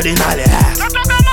kardinali eh.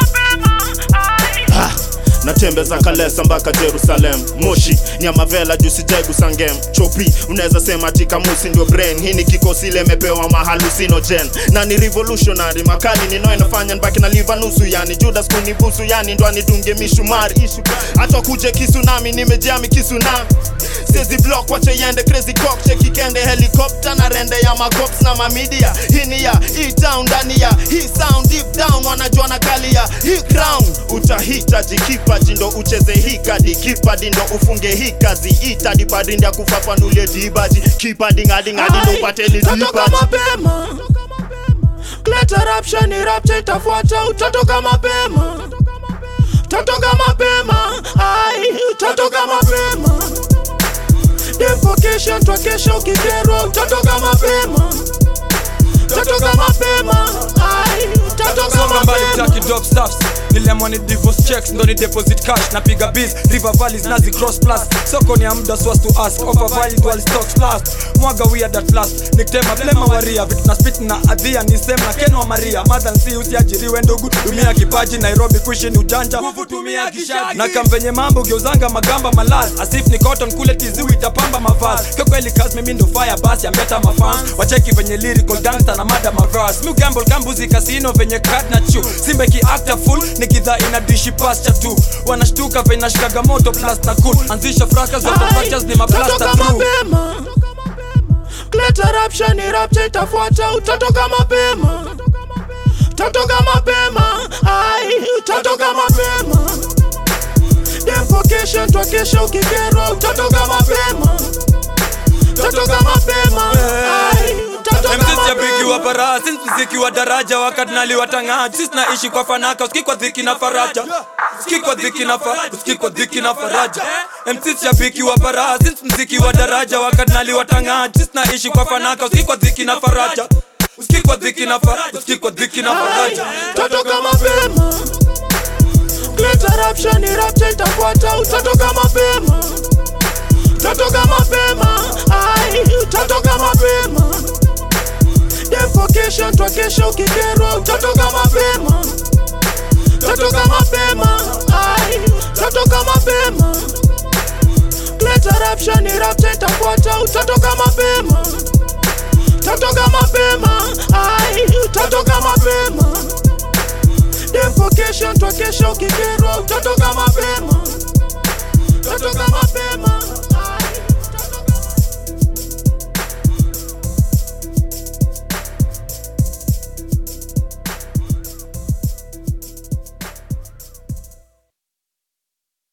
Ha, natembeza kalesa mpaka jerusalem moshi nyamavela jusijegu sangem chopi unaweza sema tikamusi ndio brain hii ni kikosi ile imepewa mahalusinogen na ni revolutionary makali nino inafanya nbaki na liva nusu yani judas kunibusu yani ndo anidunge mishumari hata kuje kisunami nimejami kisunami sezi block wache yende crazy cock cheki kende helicopter na rende ya macops na mamidia hini ya hii town ndani ya hii sound deep down wanajua na kali ya hii crown utahitaji kipaji ndo ucheze hii kadi kipadi ndo ufunge hii kazi itadi padindi ya kufafanulie dibaji kipadi ngadi ngadi ndo upate ni Utatoka dibaji mapema Leta rapsha ni rapcha itafuata utatoka mapema Utatoka mapema Ai, utatoka mapema Defokation twakesha ukikerwa utatoka mapema Utatoka mapema Ai, utatoka songa mbali mapema taki drop stuffs nilemwa ni divorce checks ndo ni deposit cash napiga bills river valleys nazi cross plus soko ni ya muda so as to ask offer valid while stocks last mwaga weird at last nikitema blema waria vitu na spit na adhia ni same na kenwa maria mother si usiajiriwe ndugu tumia kipaji nairobi kuishi ni ujanja nguvu tumia kishagi na kampenye mambo geuzanga magamba malaz asif ni cotton kule tiziwi itapamba mavazi kwa kweli kazi mimi ndo fire basi ambeta mafans wacheki venye lyrical gangster na mada mavas mi gamble kambuzi kasino venye card na chu simbe ki actor full nikidha ina dishi pasture tu wanashtuka venye nashikaga moto plus na cool anzisha fraka za fractures ni maplaster utatoka through mapema Leta rapsha ni rapcha itafuata utatoka mapema Utatoka mapema Ai, utatoka mapema Defokation twakesha ukikerwa utatoka mapema Utatoka mapema Ai, utatoka msishabiki wa mapema bara since mziki wa daraja wakati naliwatangaji sisi naishi kwa fanaka usikii kwa dhiki na faraja usikii kwa dhiki na faraja usikii kwa dhiki na faraja MC shabiki wa bara since mziki wa daraja wakati naliwatangaji sisi naishi kwa fanaka usikii kwa dhiki na faraja usikii kwa dhiki na faraja usikii kwa dhiki na faraja utatoka mapema Leta rapsha ni rapcha itafuata utatoka mapema Utatoka mapema Ai, utatoka mapema Defokation twakesha ukikerwa utatoka mapema Utatoka mapema Ai, utatoka mapema Leta rapsha ni rapcha itafuata utatoka mapema Utatoka mapema Ai, utatoka mapema Defokation twakesha ukikerwa utatoka